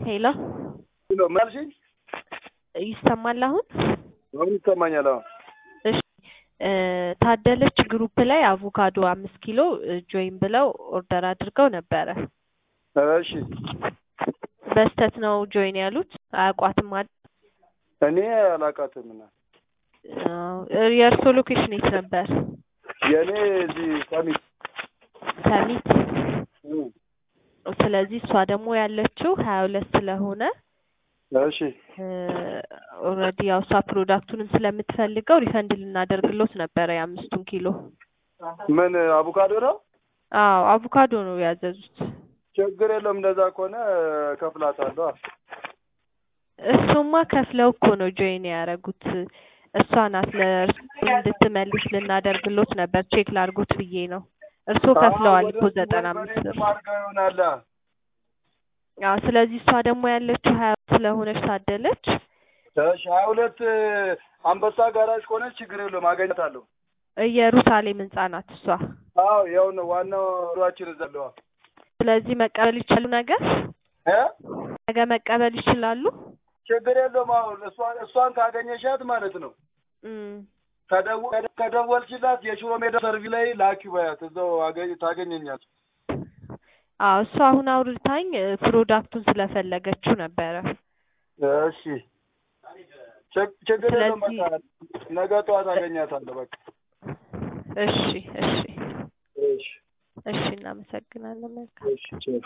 ሄሎ ሄሎ ምን አልሽኝ? ይሰማል አሁን? አሁን ይሰማኛል። አሁን እሺ እ ታደለች ግሩፕ ላይ አቮካዶ አምስት ኪሎ ጆይን ብለው ኦርደር አድርገው ነበረ። እሺ በስተት ነው ጆይን ያሉት አያውቋትም አይደል? እኔ አላውቃትም እና አዎ፣ የእርስዎ ሎኬሽን የት ነበር? የእኔ እዚህ ሰሚት ሰሚት። እ ስለዚህ እሷ ደግሞ ያለችው ሀያ ሁለት ስለሆነ እሺ ኦልሬዲ ያው እሷ ፕሮዳክቱንም ስለምትፈልገው ሪፈንድ ልናደርግሎት ነበረ የአምስቱን ኪሎ። ምን አቮካዶ ነው? አዎ አቮካዶ ነው ያዘዙት። ችግር የለውም። እንደዛ ከሆነ ከፍላታለሁ። እሱማ ከፍለው እኮ ነው ጆይን ያደረጉት። እሷ ናት ለእርሱ እንድትመልስ ልናደርግሎት ነበር ቼክ ላድርጎት ብዬ ነው። እርስዎ ከፍለዋል እኮ ዘጠና አምስት ብር። አድርገው ይሆናል። አዎ ስለዚህ እሷ ደግሞ ያለችው ሀያ ስለሆነች ታደለች እሺ ሀያ ሁለት አንበሳ ጋራጅ ከሆነች ችግር የለውም አገኛታለሁ። ኢየሩሳሌም ህንጻ ናት እሷ። አዎ ያው ነው ዋናው ሯችን እዛ አለዋ። ስለዚህ መቀበል ይችላሉ ነገ እ ነገ መቀበል ይችላሉ። ችግር የለውም። አሁን እሷን እሷን ካገኘሻት ማለት ነው እም ከደወ- ከደወልሽላት የሽሮ ሜዳ ሰርቪ ላይ ላኪ በያት እዛው አገኝ ታገኘኛል። አዎ እሷ አሁን አውርታኝ እ ፕሮዳክቱን ስለፈለገችው ነበረ። እሺ ችግ- ችግር የለውም። ስለዚህ- በቃ ነገ ጠዋት አገኛታለሁ። በቃ እሺ እሺ እሺ እሺ እናመሰግናለን። መልካም እሺ ቼው